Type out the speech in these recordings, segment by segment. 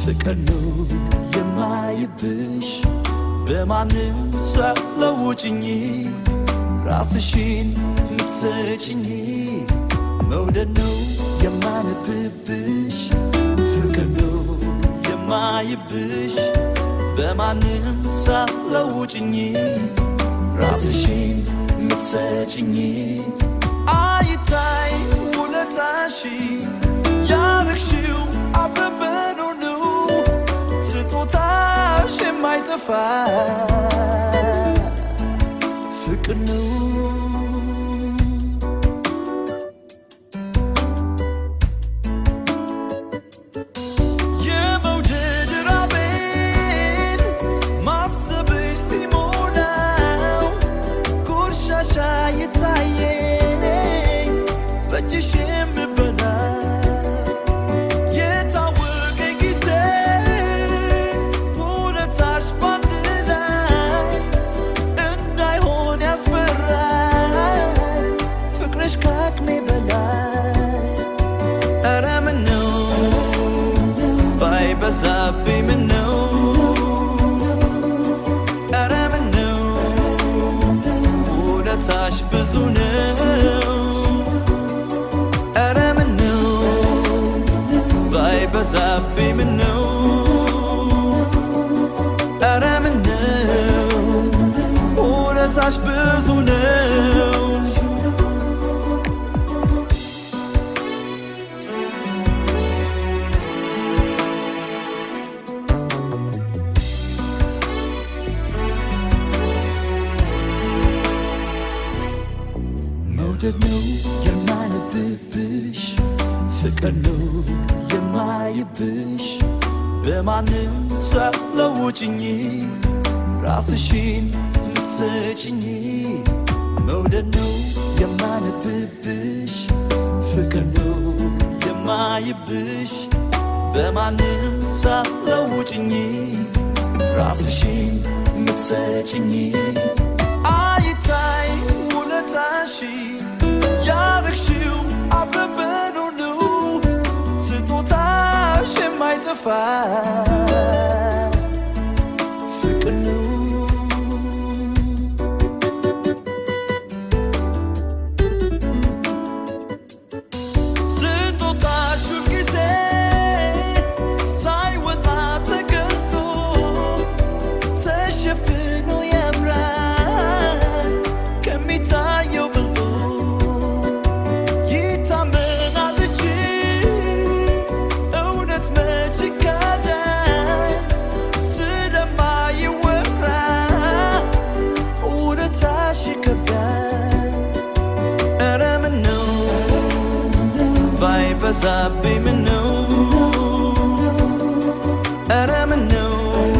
ፍቅር ነው የማይብሽ በማንም ሳትለውጭኝ ራስሽን ምትሰጭኝ መውደድ ነው የማነብብሽ ፍቅር ነው የማይብሽ በማንም ሳትለውጭኝ ራስሽን ምትሰጭኝ አይታይ ውለታሽ ያረግሽው አብረን ሁሉ ስጦታሽ የማይጠፋ ፍቅር ነው የመውደድ ራቤን ማሰብሽ ሲሞላው ቆሻሻ የታየኝ በእጅሽ የምበላ የታወቀ ጊዜ ውለታሽ ባንድ ላይ እንዳይሆን ያስፈራል ፍቅርሽ ከአቅሜ በላይ ኧረ ምነው ባይበዛብኝ ምነው ኧረ ምነው ውለታሽ ብዙ ነው ኧረ ምነው ባይበዛብኝ ምነው ኧረ ምነው ውለታሽ ብዙ ነው መውደድ ነው የማነብብሽ ፍቅር ነው የማይብሽ በማንም ሳትለውጭኝ ራስሽን ምትሰጭኝ መውደድ ነው የማነብብሽ ፍቅር ነው የማይብሽ በማንም ሳትለውጭኝ ራስሽን ምትሰጭኝ አይታይ ውለታሽ ያረግሽው አብረን ሁሉ ስጦታሽ የማይጠፋ ፍቅር ነው ስጦታሽ ሁልጊዜ ሳይወጣ ተገልጦ ተሸፍኖ ያምራል ከሚታየው በልጦ ይታመናል እንጂ እውነት መች ይካዳል ስለማይወራ እውነታሽ ይከብዳል ኧረ ምነው ባይበዛብኝ ምነው ኧረ ምነው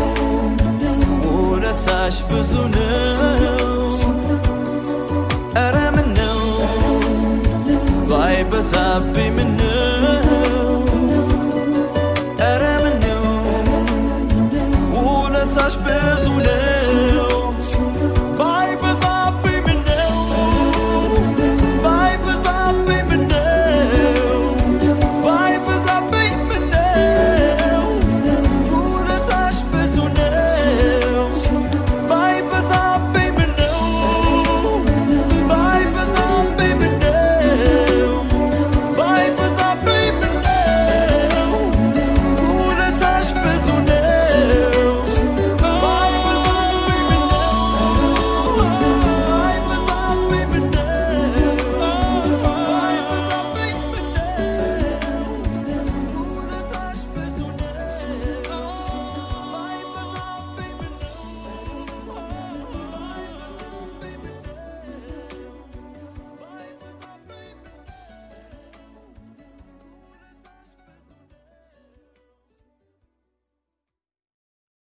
ውለታሽ ብዙ ነው ኧረ ምነው ባይበዛብኝ ምነው